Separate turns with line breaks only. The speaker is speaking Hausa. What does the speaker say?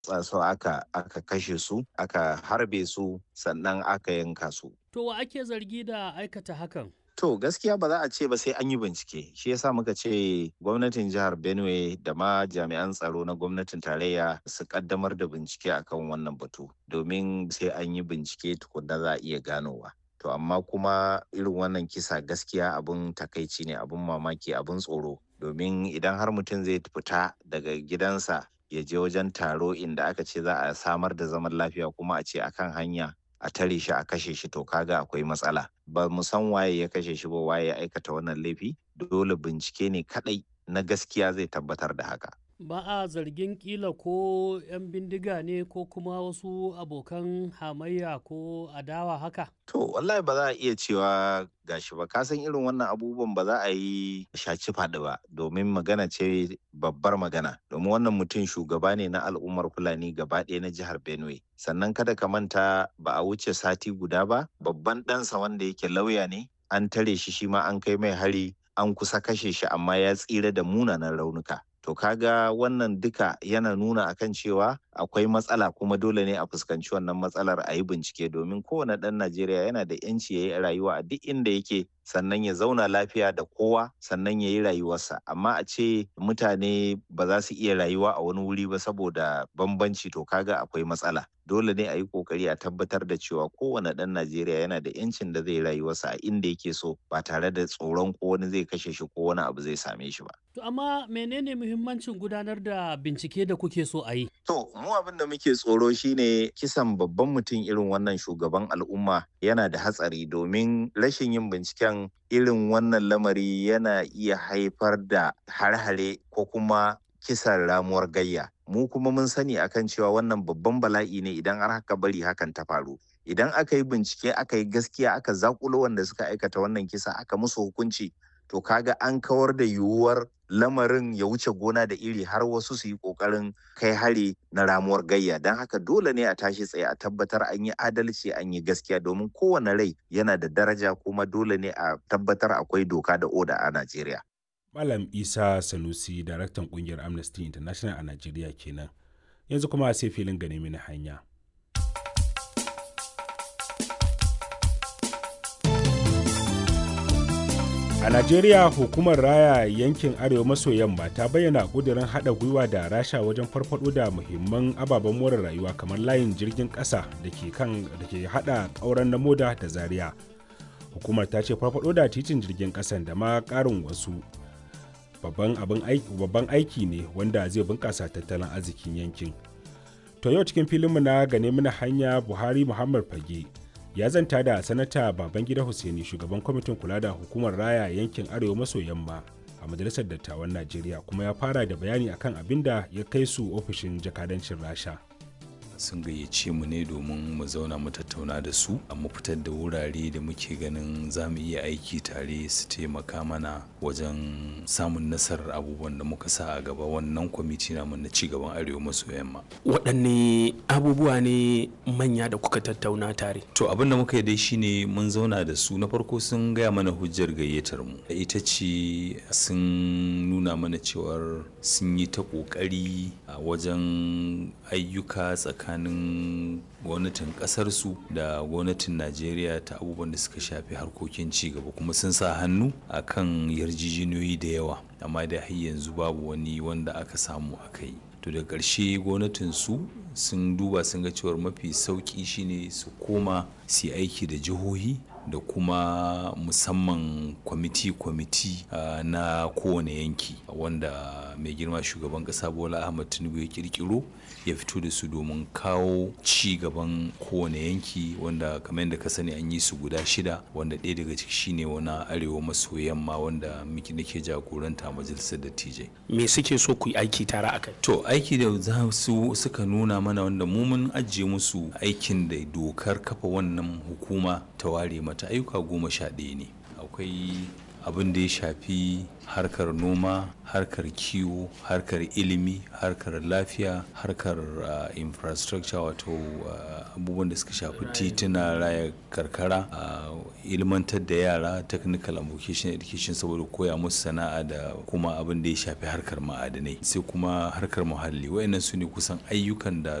so aka aka kashe su aka harbe su sannan aka yanka su
To wa ake zargi da aikata hakan?
To gaskiya ba za a ce ba sai an yi bincike. Shi yasa muka ce gwamnatin jihar Benue da ma jami'an tsaro na gwamnatin tarayya su kaddamar da bincike akan wannan batu domin sai an yi bincike tukunna za a iya ganowa. To amma kuma irin wannan kisa gaskiya abun takaici ne abun mamaki abun tsoro domin idan har mutum zai fita daga gidansa ya je wajen taro inda aka ce za a samar da zaman lafiya kuma a ce akan hanya a tare shi a kashe shi to kaga akwai matsala ba mu san waye ya kashe shi ba waye ya aikata wannan laifi dole bincike ne kadai na gaskiya zai tabbatar da haka
Ba a zargin kila ko 'yan bindiga ne ko kuma wasu abokan hamayya ko adawa haka?
to wallahi ba za a iya cewa gashi ba kasan irin wannan abubuwan ba za a yi shaci faɗi ba domin magana ce babbar magana domin wannan mutum shugaba ne na al'ummar fulani gaba ɗaya na jihar benue sannan kada ka manta ba a wuce sati guda ba babban ɗansa wanda yake lauya ne an tare shi shi ma an kai mai hari an kusa kashe shi amma ya tsira da munanan raunuka to kaga wannan duka yana nuna akan cewa akwai matsala kuma dole ne a fuskanci wannan matsalar a yi bincike domin kowane ɗan najeriya yana da yanci ya yi rayuwa a duk inda yake sannan ya zauna lafiya da kowa sannan ya yi rayuwarsa amma a ce mutane ba za su iya rayuwa a wani wuri ba saboda bambanci to kaga akwai matsala dole ne a yi kokari a tabbatar da cewa kowane ɗan najeriya yana da yancin da zai rayuwarsa a inda yake so ba tare da tsoron ko wani zai kashe shi ko wani abu zai same shi ba
To amma menene muhimmancin gudanar da bincike da kuke so a yi?
To, mu abin da muke tsoro shine kisan babban mutum irin wannan shugaban al'umma yana da hatsari domin rashin yin binciken irin wannan lamari yana iya haifar da har-hare ko kuma kisan ramuwar gayya. Mu kuma mun sani akan cewa wannan babban bala'i ne idan har haka bari hakan ta faru. Idan aka yi bincike aka yi gaskiya aka zakulo wanda suka aikata wannan kisa aka musu hukunci to kaga an kawar da yiwuwar lamarin ya wuce gona da iri har wasu su yi kokarin kai hari na ramuwar gayya don haka dole ne a tashi tsaye a tabbatar an yi adalci an yi gaskiya domin kowane rai yana da daraja kuma dole ne a tabbatar akwai doka da oda a najeriya
Malam Isa Sanusi, daraktan kungiyar Amnesty International a Najeriya kenan. Yanzu kuma sai filin gane mini hanya. A Najeriya hukumar raya yankin Arewa maso yamma ta bayyana ƙudurin haɗa gwiwa da rasha wajen farfaɗo da muhimman ababen more rayuwa kamar layin jirgin ƙasa da ke kan da ke haɗa ƙauren na moda da zaria. Hukumar ta ce farfaɗo da titin jirgin ƙasan da ma ƙarin wasu babban abin aiki babban aiki ne wanda zai bunƙasa tattalin arzikin yankin. To yau cikin filinmu na gane mana hanya Buhari Muhammad Fage ya zanta da sanata babangida hussaini shugaban kwamitin kula da hukumar raya yankin arewa maso yamma a majalisar dattawan najeriya kuma ya fara da bayani akan abin da ya kai su ofishin jakadancin rasha
sun gayyace mu ne domin mu zauna mu tattauna da su mu fitar da wurare da muke ganin za mu iya aiki tare su taimaka mana wajen samun nasarar abubuwan da muka sa a gaba wannan kwamiti namu na cigaban arewa maso yamma
waɗanne abubuwa ne manya da kuka tattauna tare
to abin da muka yi dai shine mun zauna da su na farko sun gaya mana hujjar gayyatar mu ita ce sun nuna mana cewar sun yi ta ƙoƙari a wajen ayyuka tsakanin tsakanin gwamnatin kasarsu da gwamnatin najeriya ta abubuwan da suka shafi harkokin cigaba kuma sun sa hannu a kan yarjejeniyoyi da yawa amma da har yanzu babu wani wanda aka samu aka yi to da ƙarshe gwamnatin su sun duba sun ga cewar mafi sauƙi shine su koma su aiki da jihohi da kuma musamman kwamiti-kwamiti uh, na kowane yanki wanda mai girma shugaban kasa bola ahmad tinubu ya kirkiro ya fito da su domin kawo ci gaban kowane yanki wanda kamar yadda ka sani an yi su guda shida wanda ɗaya daga ciki shine wani arewa maso yamma wanda miki nake jagoranta a majalisar dattijai
me suke so ku yi aiki tare a kai
to aiki da za su suka nuna mana wanda mu mun ajiye musu aikin da dokar kafa wannan hukuma ta ware mata ayyuka goma sha ɗaya ne akwai abin da ya shafi harkar noma harkar kiwo harkar ilimi harkar lafiya harkar uh, infrastructure wato uh, abubuwan da suka shafi tituna raya karkara uh, ilmantar da yara technical and vocational education saboda koya musu sana'a da kuma abin da ya shafi harkar ma'adanai sai kuma harkar muhalli wayannan su ne kusan ayyukan da